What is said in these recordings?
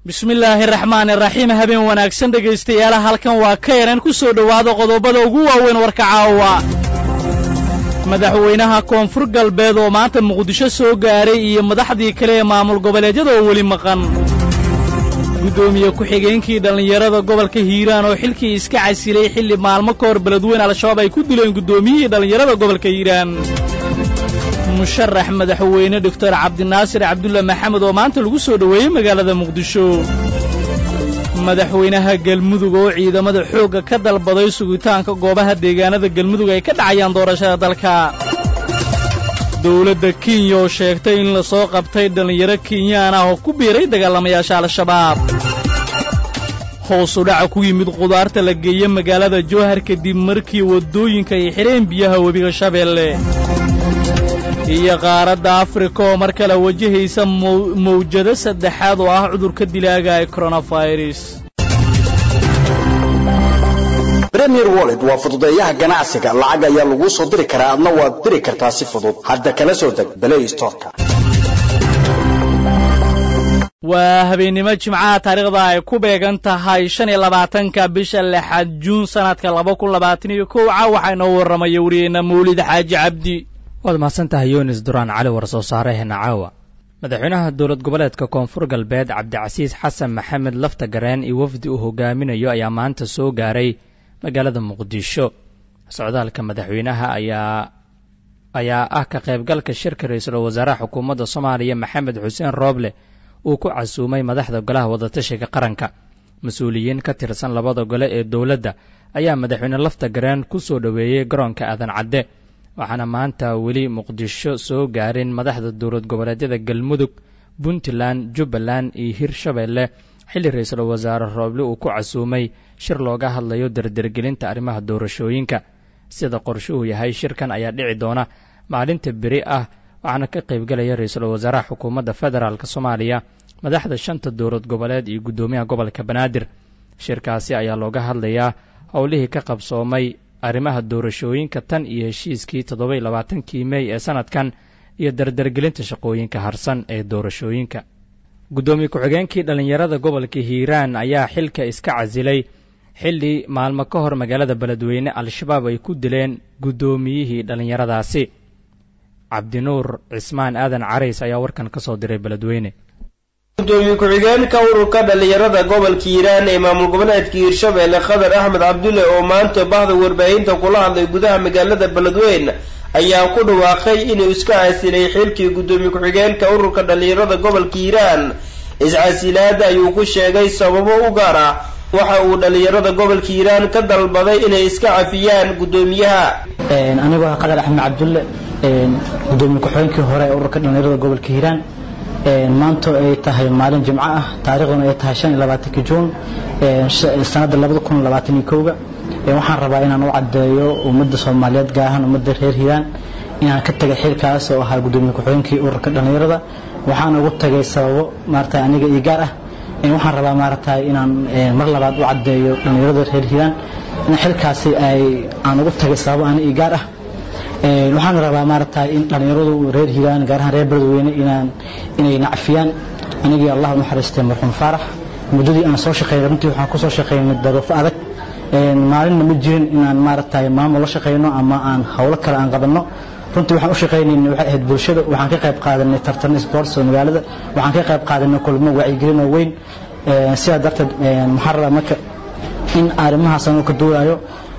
bismillaahi raxmaani raxiim habeen wanaagsan dhegaystayaala halkan waa ka yaran ku soo dhowaada qodobada ugu waaweyn warka caawa madaxweynaha koonfur galbeed oo maanta muqdisho soo gaaray iyo madaxdii kale ee maamul goboleedyada oo weli maqan guddoomiye ku-xigeenkii dhallinyarada gobolka hiiraan oo xilkii iska casilay xilli maalmo ka hor beledweyne al-shabaab ay ku dileen guddoomiyihii dhallinyarada gobolka hiiraan musharax madaxweyne doctor cabdinaasir cabdulla maxamed oo maanta lagu soo dhoweeyey magaalada muqdisho madaxweynaha galmudug oo ciidamada xoogga ka dalbaday sugitaanka goobaha deegaanada galmudug ay ka dhacayaan doorashada dalka dowladda kenya oo sheegtay in la soo qabtay dhallinyaro kenyaan ah oo ku biiray dagaalamayaasha al-shabaab hoosu dhaca ku yimid khudaarta la geeye magaalada jowhar kadib markii waddooyinka ay xidheen biyaha webiga shabeelle iyo qaaradda afrika oo mar kale wajahaysa mawjado saddexaad oo ah cudurka dilaaga ee koronafirus premier wallet waa fududeeyaha ganacsiga lacag ayaa laguu soo diri karaa adna waad diri kartaa si fudud hadda kala soo deg balay storka waa habeennimo jimcaha taariikhda ay ku beegan tahay shan iyo labaatanka bisha lixaad juun sanadka laba kun labaatan iyo kowca waxaa inoo warramaya wariyeenna mawlid xaaji cabdi waad mahadsantahay yunis duraan cali war soo saareheena caawa madaxweynaha dowlad goboleedka koonfur galbeed cabdicasiis xasan maxamed lafta gareen iyo wafdi uu hogaaminayo ayaa maanta soo gaaray magaalada muqdisho socdaalka madaxweynaha ayaa ayaa ah ka qaybgalka shirka ra-iisul wasaaraha xukuumadda soomaaliya maxamed xuseen rooble uu ku casuumay madaxda golaha wadatashiga qaranka mas-uuliyiin ka tirsan labada gole ee dowladda ayaa madaxweyne lafta gareen ku soo dhoweeyey garoonka aadan cadde waxaana maanta weli muqdisho soo gaarin madaxda dowlad goboleedyada galmudug puntland jubbaland iyo hirshabeelle xilli ra-iisul wasaare rooble uu ku casuumay shir looga hadlayo dardergelinta arrimaha doorashooyinka sida qorshuhu yahay shirkan ayaa dhici doona maalinta beri ah waxaana ka qaybgelaya ra-iisul wasaaraha xukuumadda federaalk soomaaliya madaxda shanta dowlad goboleed iyo guddoomiyaha gobolka banaadir shirkaasi ayaa looga hadlayaa howlihii ka qabsoomay arrimaha doorashooyinka tan iyo heshiiskii toddobaiy labaatankii mey ee sanadkan iyo dardargelinta shaqooyinka harsan ee doorashooyinka guddoomiye ku-xigeenkii dhallinyarada gobolka hiiraan ayaa xilka iska casilay xilli maalmo ka hor magaalada beledweyne al-shabaab ay ku dileen guddoomiyihii dhallinyaradaasi cabdinuur cismaan aadan carays ayaa warkan ka soo diray beledweyne gudoomiye ku-xigeenka ururka dhallinyarada gobolka hiiraan ee maamul goboleedka hiirshabeelle khadar axmed cabdulle oo maanta bahda warbaahinta kula hadlay gudaha magaalada beledweyne ayaa ku dhawaaqay inuu iska casilay xilkii guddoomiye ku-xigeenka ururka dhallinyarada gobolka hiiraan iscasilaada ayuu ku sheegay sababo u gaar ah waxa uu dhallinyarada gobolka hiiraan ka dalbaday inay iska cafiyaan guddoomiyaha anigoo ah qadar axmed cabdulle gudoomiye ku-xigeenkii hore ee ururka dhallinyarada gobolka hiiraan maanta ay tahay maalin jimco ah taariikhduna ay tahay shan iyo labaatanki juun sanadda labada kun labaatan iyo kowga waxaan rabaa inaan u caddeeyo ummadda soomaaliyeed gaar ahaan ummadda reer hiiraan inaan ka tagay xilkaas oo ahaa gudoomiye ku-xigeenkii ururka dhallinyarada waxaan ugu tagay sababo maarata aniga ii gaar ah waxaan rabaa maaragtay inaan mar labaad u caddeeyo dhallinyarada reer hiiraan in xilkaasi ay aan ugu tagay sababo ani ii gaar ah waxaan rabaa maaragtay in dhallinyaradu reer hiiraan gaar ahaan reer beledweyne inaan inay nacfiyaan anigii allah naxariistay marxuum faarax muddadii aan soo shaqeynay runtii waxaan kusoo shaqeynay daruufo adag maalinna ma jirin inaan maaragtay maamul la shaqeyno ama aan howlo kale aan qabanno runtii waxaan u shaqeynayna waxay ahayd bulshada waxaan ka qayb qaadanay tartan sports oo magaalada waxaan ka qayb qaadanay kulmo wacyigelin oo weyn sidaa darteed waxaan rabaa marka in arrimahaas anuu ka duulayo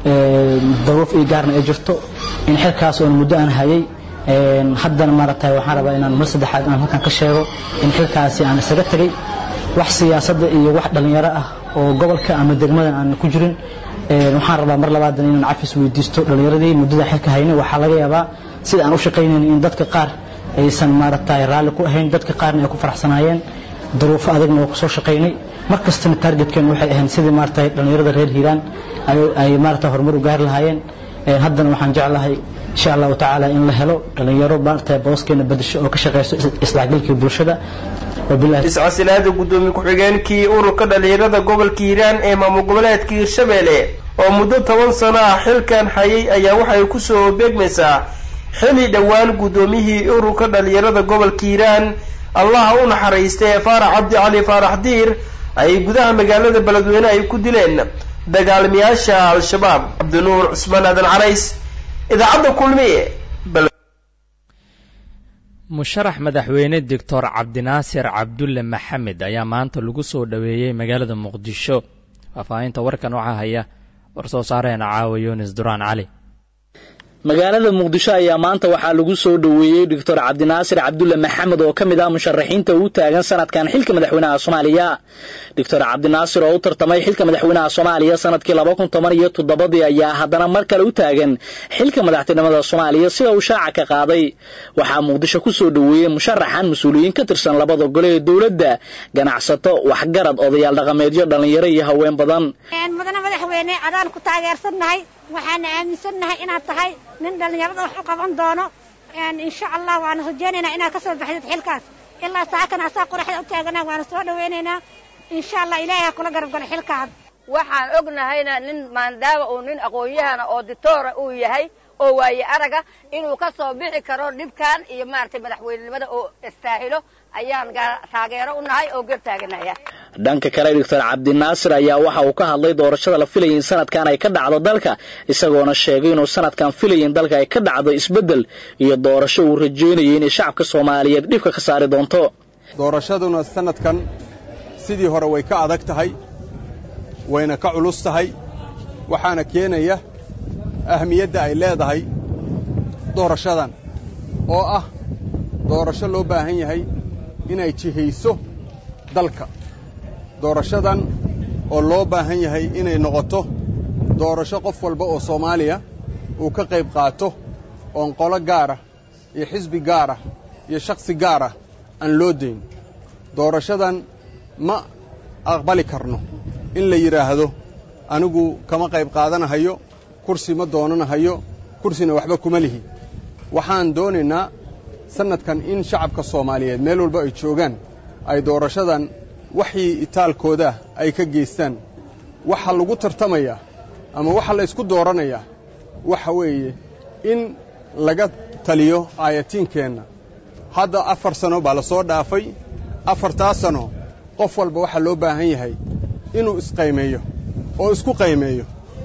daruuf ii gaarna ay jirto in xilkaas oon muddo aan hayay haddana maaragtay waxaan rabaa inaan mar saddexaad aan halkan ka sheego in xilkaasi aan isaga tegay wax siyaasadda iyo wax dhallinyaro ah oo gobolka ama degmadan aan ku jirin waxaan rabaa mar labaadan inaan cafis weydiisto dhallinyaradii muddada xilka haynay waxaa laga yaabaa sida aan u shaqaynayn in dadka qaar aysan maaragtay raalli ku ahayn dadka qaarna ay ku faraxsanaayeen duruufo adagna waa kusoo shaqaynay mar kastana taargetkeen waxay ahayn sidii maaragtay dhallinyarada reer hiiraan ay maaragtay horumar u gaari lahaayeen haddana waxaan jeclahay insha allahu tacaala in la helo dhallinyaro maaragtay booskeena bedesho oo ka shaqeyso isdhexgalkii bulshada iscasilaada guddoomiye ku-xigeenkii ururka dhallinyarada gobolka hiiraan ee maamul goboleedka hiirshabeelle oo muddo toban sano ah xilkan hayay ayaa waxay kusoo beegmaysaa xili dhowaan guddoomiyihii ururka dhallinyarada gobolka hiiraan allaha u naxariistay faarax cabdi cali faarax diir ay gudaha magaalada beledweyne ay ku dileen dagaalamayaasha al-shabaab cabdinuur cusmaan aadan carays idaacadda kulmiye musharax madaxweyne doctor cabdinaasir cabdulle maxamed ayaa maanta lagu soo dhoweeyey magaalada muqdisho faahfaahinta warkan waxaa haya warsoo saareena caawa yunis duraan cali magaalada muqdisho ayaa maanta waxaa lagu soo dhoweeyey doctor cabdinaasir cabdulle maxamed oo ka mid ah musharaxiinta u taagan sanadkan xilka madaxweynaha soomaaliya doctor cabdinaasir oo u tartamay xilka madaxweynaha soomaaliya sanadkii laba kun toban iyo toddobadii ayaa haddana mar kale u taagan xilka madaxtinimada soomaaliya sida uu shaaca ka qaaday waxaa muqdisho ku soo dhoweeyey musharaxan mas-uuliyiin ka tirsan labada gole ee dowladda ganacsato waxgarad odayaal dhaqameedyo dhallinyaro iyo haween badan mudane madaxweyne adaan ku taageersannahay waxaana aaminsannahay inaad tahay nin dhallinyarada wax u qaban doono insha allah waana rajaynaynaa inaad ka soo baxdid xilkaas ilaa saakan asaa qoraxda u taagana waana soo dhawaynaynaa insha allah ilaahay ha kula garab galo xilkaad waxaan ognahayna nin maandaama uu nin aqoon-yahana oo ditoora uu yahay oo waaye araga inuu ka soo bixi karo dhibkan iyo maaragtay madaxweynenimada oo istaahilo ayaan taageero u nahay oo gar taaganaya dhanka kale doctor cabdinaasir ayaa waxa uu ka hadlay doorashada la filayay in sanadkan ay ka dhacdo dalka isagoona sheegay inuu sanadkan filayay in dalka ay ka dhacdo isbeddel iyo doorasho uu rajeynayay inay shacabka soomaaliyeed dhibka ka saari doonto doorashaduna sanadkan sidii hore way ka adag tahay wayna ka culus tahay waxaana keenaya ahmiyadda ay leedahay doorashadan oo ah doorasho loo baahan yahay inay jihayso dalka doorashadan oo loo baahan yahay inay noqoto doorasho qof walba oo soomaaliya uu ka qayb qaato oon qolo gaarah iyo xisbi gaarah iyo shakhsi gaarah aan loo dayn doorashadan ma aqbali karno in la yidhaahdo anigu kama qayb qaadanahayo kursi ma doonanahayo kursina waxba kuma lihi waxaan doonaynaa sannadkan in shacabka soomaaliyeed meel walba ay joogaan ay doorashadan waxii itaalkooda ay ka geystaan waxa lagu tartamayaa ama waxa la ysku dooranayaa waxa weeye in laga taliyo aayatiinkeenna hadda afar sano baa la soo dhaafay afartaa sano qof walba waxaa loo baahan yahay inuu isqaymeeyo oo isku qaymeeyo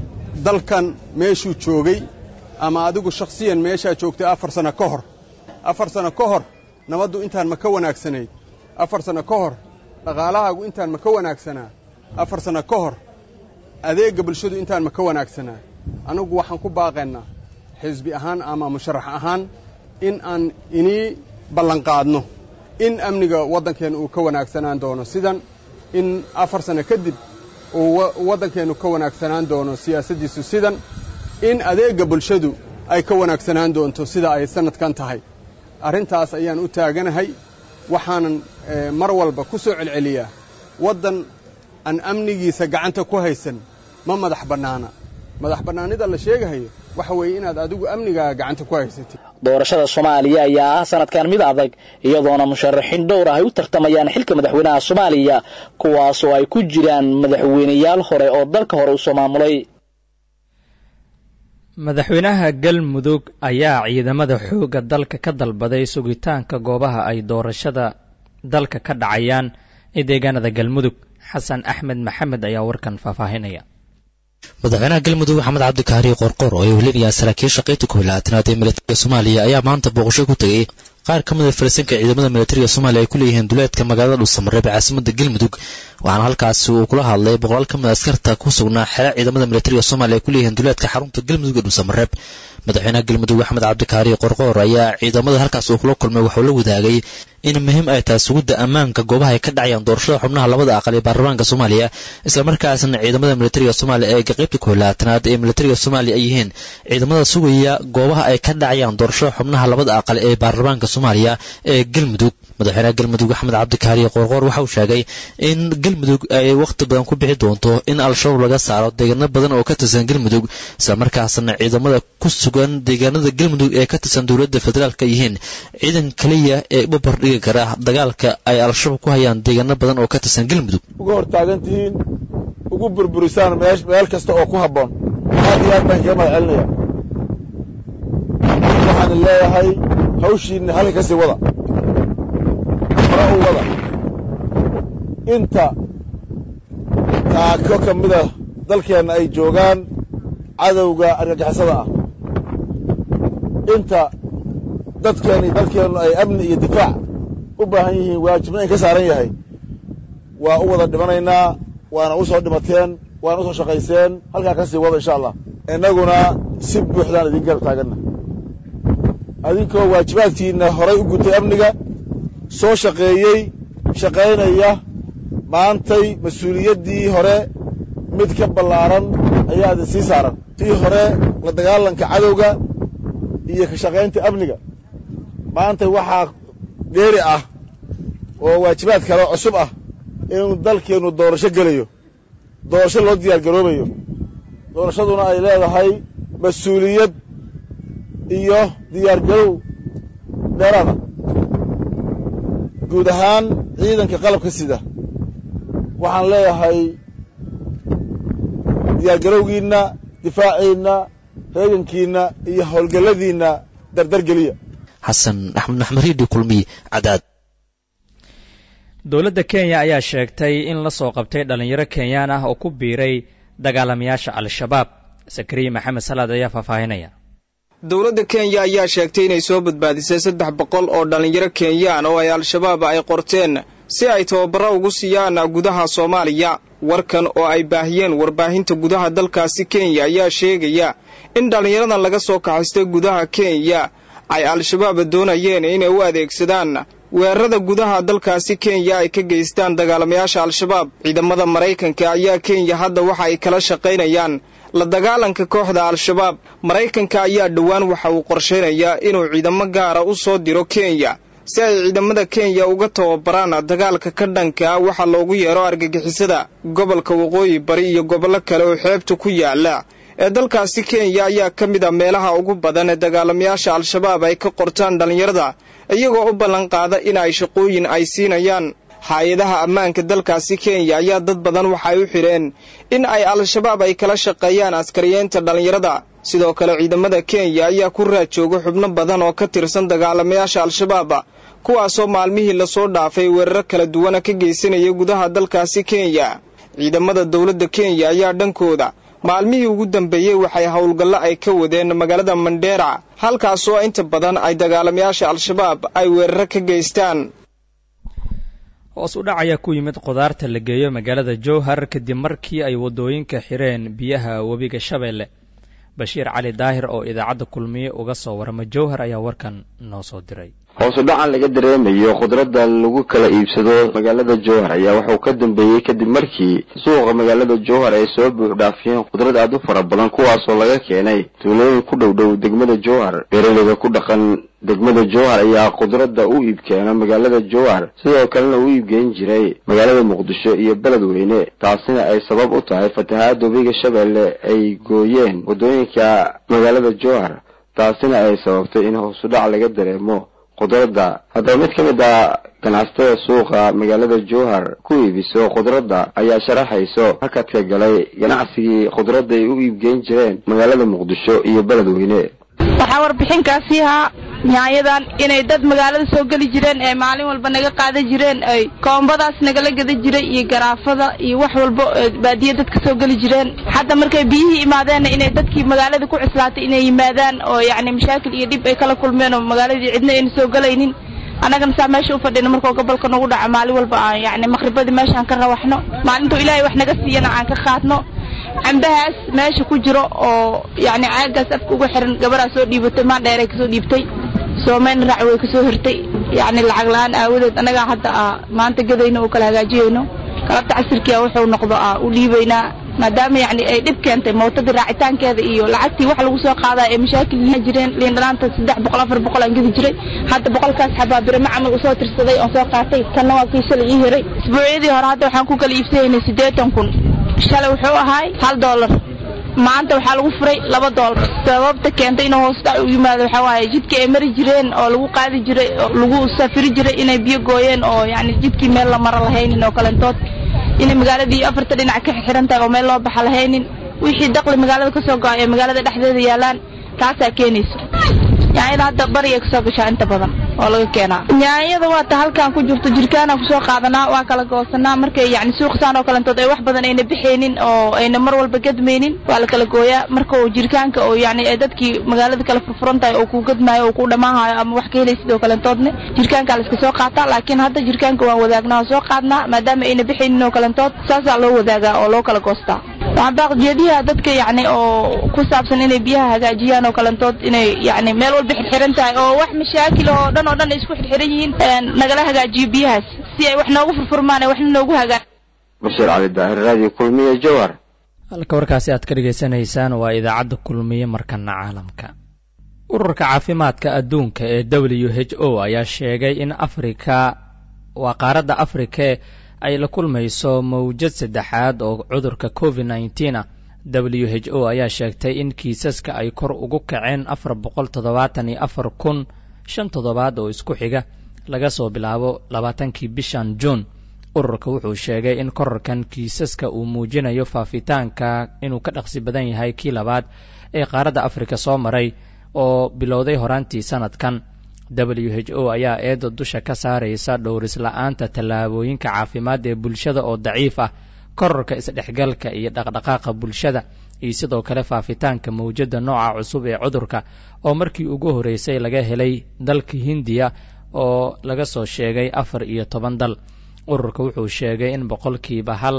dalkan meeshuu joogay ama adigu shakhsiyan meeshaa joogtay afar sanno ka hor afar sanno ka hor nabaddu intaan ma ka wanaagsanayd afar sanno ka hor dhaqaalahaagu intaan ma ka wanaagsanaa afar sanno ka hor adeegga bulshadu intaan ma ka wanaagsanaa anigu waxaan ku baaqaynaa xisbi ahaan ama musharax ahaan in aan inii ballanqaadno in amniga waddankeenna uu ka wanaagsanaan doono sidan in afar sanno kadib uu waddankeennu ka wanaagsanaan doono siyaasaddiisu sidan in adeegga bulshadu ay ka wanaagsanaan doonto sida ay sannadkan tahay arrintaas ayaan u taaganahay waxaanan mar walba ku soo celceliyaa waddan aan amnigiisa gacanta ku haysan ma madax bannaana madax bannaanida la sheegahayo waxa weeye inaad adigu amnigaaga gacanta ku haysatid doorashada soomaaliya ayaa ah sanadkan mid adag iyadoona musharaxiin dhowr ah ay u tartamayaan xilka madaxweynaha soomaaliya kuwaas oo ay ku jiraan madaxweyneyaal hore oo dalka hore usoo maamulay madaxweynaha galmudug ayaa ciidamada xoogga dalka ka dalbaday sugitaanka goobaha ay doorashada dalka ka dhacayaan ee deegaanada galmudug xasan axmed maxamed ayaa warkan faahfaahinaya madaxweynaha galmudug maxamed cabdikaari qorqor oo ay welinayaan saraakiisha qaybta koob labaatanaad ee militariga soomaaliya ayaa maanta booqasho ku tegey qaar ka mid a farisanka ciidamada militariga soomaaliya ay ku leeyihiin duleedka magaalada dhuusamareeb ee caasimada galmudug waxaana halkaasi uu kula hadlay boqolaal ka mid a askarta ku sugnaa xeera ciidamada militariga soomaaliya ay ku leeyihiin duleedka xarunta galmudug ee dhuusamareeb madaxweynaha galmudug axmed cabdikaari qorqoor ayaa ciidamada halkaas uu kula kulmay wuxuu la wadaagay in muhiim ay tahay sugidda ammaanka goobaha ay ka dhacayaan doorashada xubnaha labada aqal ee baarlamaanka soomaaliya islamarkaasna ciidamada militariga soomaaliya ee qaybta koolaatanaad ee militariga soomaaliya ay yihiin ciidamada sugaya goobaha ay ka dhacayaan doorashada xubnaha labada aqal ee baarlamaanka soomaaliya ee galmudug madaxweynaha galmudug axmed cabdikaari qorqoor waxa uu sheegay in galmudug ay wakhti badan ku bixi doonto in al-shabaab laga saaro deegaano badan oo ka tirsan galmudug islamarkaasna ciidamada ku sugan deegaanada galmudug ee ka tirsan dowladda federaalka yihiin ciidan kaliya ee u barbardhigi kara dagaalka ay al-shabaab ku hayaan deegaano badan oo ka tirsan galmudug uga hortaagan tihiin ugu burburisaan meel kasta oo ku habboon aad iyo aad baan kaga mahad celinaya waxaan leeyahay hawshiinna halka ka sii wada hore u wada inta taako ka mida dalkeenna ay joogaan cadowga argagixisada ah inta dadkeenna iyo dalkeennu ay amni iyo difaac u baahan yihiin waajibna in ka saaran yahay waa u wada dhimanaynaa waana u soo dhimateen waana u soo shaqayseen halkaa ka sii wada insha allah innaguna si buuxdaan idin garab taaganna adinkoo waajibaadkiinna horay u gutay amniga soo shaqeeyey shaqaynaya maantay mas-uuliyaddii hore mid ka ballaaran ayaa idin sii saaran tii hore la dagaalanka cadowga iyo ka shaqaynta amniga maantay waxaa dheeri ah oo waajibaad kale cusub ah inuu dalkeennu doorasho gelayo doorasho loo diyaar garoobayo doorashaduna ay leedahay mas-uuliyad iyo diyaar garow dheeraada guud ahaan ciidanka qalabka sida waxaan leeyahay diyaargarowgiinna difaaciinna reegankiinna iyo howlgalladiinna dardar geliya xasan axmed maxmed riidi kulmiy cadaad dowladda kenya ayaa sheegtay in la soo qabtay dhallinyaro kenyaan ah oo ku biiray dagaalamayaasha al-shabaab sakariya maxamed salaad ayaa faahfaahinaya dowladda kenya ayaa sheegtay inay soo badbaadisay saddex boqol oo dhallinyaro kenyaan oo ay al-shabaab ay qorteen si ay tababaro ugu siiyaan gudaha soomaaliya warkan oo ay baahiyeen warbaahinta gudaha dalkaasi kenya ayaa sheegaya in dhallinyaradan laga soo kaxaystay gudaha kenya ay al-shabaab doonayeen inay u adeegsadaan weerarada gudaha dalkaasi kenya ay ka geystaan dagaalamayaasha al-shabaab ciidamada maraykanka ayaa kenya hadda waxa ay kala shaqaynayaan la dagaalanka kooxda al-shabaab maraykanka ayaa dhowaan waxa uu qorshaynayaa inuu ciidamo gaara u soo diro kenya si ay ciidamada kenya uga tababaraan dagaalka ka dhanka waxa loogu yeero argagixisada gobolka waqooyi bari iyo gobollo kale oo xeebta ku yaala ee dalkaasi kenya ayaa ka mid a meelaha ugu badan ee dagaalamayaasha al-shabaab ay ka qortaan dhallinyarada iyagoo u ballanqaada in ay shaqooyin ay siinayaan hay-adaha ammaanka dalkaasi kenya ayaa dad badan waxay u xidheen in ay al-shabaab ay kala shaqeeyaan askariyeenta dhallinyarada sidoo kale ciidamada kenya ayaa ku raad jooga xubno badan oo ka tirsan dagaalamayaasha al-shabaab kuwaasoo maalmihii lasoo dhaafay weeraro kala duwana ka geysanaya gudaha dalkaasi kenya ciidamada dowladda kenya ayaa dhankooda maalmihii ugu dambeeyey waxay howlgallo ay ka wadeen magaalada mandheera halkaasoo inta badan ay dagaalamayaasha al-shabaab ay weeraro ka geystaan hoos u dhac ayaa ku yimid khudaarta la geeyo magaalada jowhar kadib markii ay waddooyinka xireen biyaha webiga shabeelle bashiir cali daahir oo idaacadda kulmiye uga soo warama jowhar ayaa warkan noo soo diray hoos u dhacan laga dareemayo khudradda lagu kala iibsado magaalada jowhar ayaa wuxuu ka dambeeyey kadib markii suuqa magaalada jowhar ay soo buux dhaafiyeen khudrad aad u fara badan kuwaasoo laga keenay tuulooyin ku dhow dhow degmada jowhar beeraleyda ku dhaqan degmada jowhar ayaa khudradda u iibkeena magaalada jowhar sidoo kalena u iibgeyn jiray magaalada muqdisho iyo beledweyne taasina ay sabab u tahay fatahaada webiga shabeelle ay gooyeen waddooyinka magaalada jowhar taasina ay sababtay in hoos u dhac laga dareemo khudradda haddaba mid ka mid a ganacsatada suuqa magaalada jowhar ku iibiso khudradda ayaa sharaxayso hakadka galay ganacsigii khudradda ay u iibgeyn jireen magaalada muqdisho iyo beledweyne waxaa warbixinkaasii ahaa nyaanyadan inay dad magaalada soo geli jireen ee maalin walba naga qaadan jireen ay koombadaas nagala gada jiray iyo garaafada iyo wax walba baadiya dadka soo geli jireen hadda markay biyihii imaadeenna inay dadkii magaalada ku cuslaatay inay yimaadaan oo yacni mashaakil iyo dhib ay kala kulmeen oo magaaladii cidna ayna soo gelaynin annagana saa meesha u fadhina markuu gobolka nagu dhaco maalin walba aan yacni maqribadii meeshaan ka rawaxno maalintuu ilaahay wax naga siiyana aan ka qaadno cambahaas meesha ku jiro oo yacni caagaas afka uga xiran gabaraa soo dhiibatay maandheeray kasoo dhiibtay soomeyn raac way kasoo hirtay yacni lacag la-aan aawadeed annagaa hadda a maanta gadayno oo kala hagaajiyayno galabta casirkia wuxuu noqdo a u dhiibaynaa maadaama yacni ay dhib keentay mootadii raacitaankeeda iyo lacagtii wax lagu soo qaadaa ee mashaakil yihiin jireen liin dhalaanta saddex boqol afar boqol aan gedi jiray hadda boqolkaas xabaa birama camal usoo tirsaday oon soo qaatay kanna waa kii shalay ii hiray isbuucyadii hore hadda waxaan ku kala iibsanaynay siddeetan kun shalay wuxuu ahaay hal doolar maanta waxaa lagu furay laba doolar sababta keentay inuu hoos dhac u yimaado waxaa waaye jidka ay mari jireen oo lagu qaadi jiray oo lagu safiri jiray inay biyo gooyeen oo yacni jidkii meel la maro lahaynin oo kalentood inay magaaladii afarta dhinac ka xiran tahay oo meel loo baxa lahaynin wixii daqli magaalada ka soo go-ay ee magaalada dhexdeeda yaalaan taasaa keenaysa yaanyada hadda bariya kasoo gashaa inta badan oo laga keenaa yaanyada waa ta halkan ku jirto jirkaana kusoo qaadanaa waa kala goosanaa markay yani suuqsaan oo kalentood ay wax badan ayna bixaynin oo ayna mar walba gadmaynin waa la kala gooyaa marka uu jirkaanka oo yani ay dadkii magaalada kala furfuran tahay oo kuu gadmaayo oo kuu dhamaahayo ama wax ka helaysid oo kalentoodne jirkaankaa la iska soo qaataa laakiin hadda jirkaanka waan wadaagnaa oo soo qaadnaa maadaama ayna bixaynin oo kalentood saasaa loo wadaagaa oo loo kala goostaa waxaan baaqjeediyaha dadka yani oo ku saabsan inay biyaha hagaajiyaan oo kalentood inay yani meel walba xirxiran tahay oo wax mashaakil oo dhan oo dhan ay isku xirxiran yihiin nagala hagaajiyo biyahaas si ay wax noogu furfurmaan ay waxna noogu hagaa bashiir cali daahir raadiyo kulmiye jowhar halka warkaasi aad ka dhegaysanaysaan waa idaacadda kulmiye markana caalamka ururka caafimaadka adduunka ee w h o ayaa sheegay in afrika waa qaaradda afrika ay la kulmayso mawjad saddexaad oo cudurka covid nneteen ah w h o ayaa sheegtay in kiisaska ay kor ugu kaceen afar boqol toddobaatan iyo afar kun shan toddobaad oo isku xiga laga soo bilaabo labaatankii bishan juun ururka wuxuu sheegay in korarkan kiisaska uu muujinayo faafitaanka inuu ka dhaqsi badan yahay kii labaad ee qaaradda afrika soo maray oo bilowday horaantii sanadkan w h o ayaa eeda dusha ka saaraysa dhowris la-aanta tallaabooyinka caafimaad ee bulshada oo daciif ah korarka isdhexgalka iyo dhaqdhaqaaqa bulshada iyo sidoo kale faafitaanka mawjadda nooca cusub ee cudurka oo markii ugu horreysay laga helay dalka hindiya oo laga soo sheegay afar iyo toban dal ururka wuxuu sheegay in boqolkiiba hal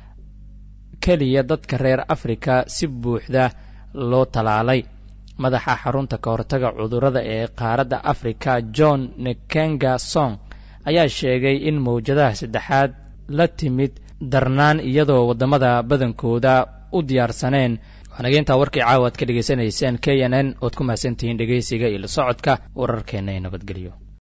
keliya dadka reer afrika si buuxda loo talaalay madaxa xarunta ka hortaga cudurrada ee qaaradda afrika john nekenga song ayaa sheegay in mawjadaha saddexaad la timid darnaan iyadoo waddamada badankooda u diyaarsaneen waxnageyntaa warkii caawa ad ka dhegaysanayseen k n n ood ku mahadsantihiin dhegaysiga iyo la socodka wararkeenna ee nabadgelyo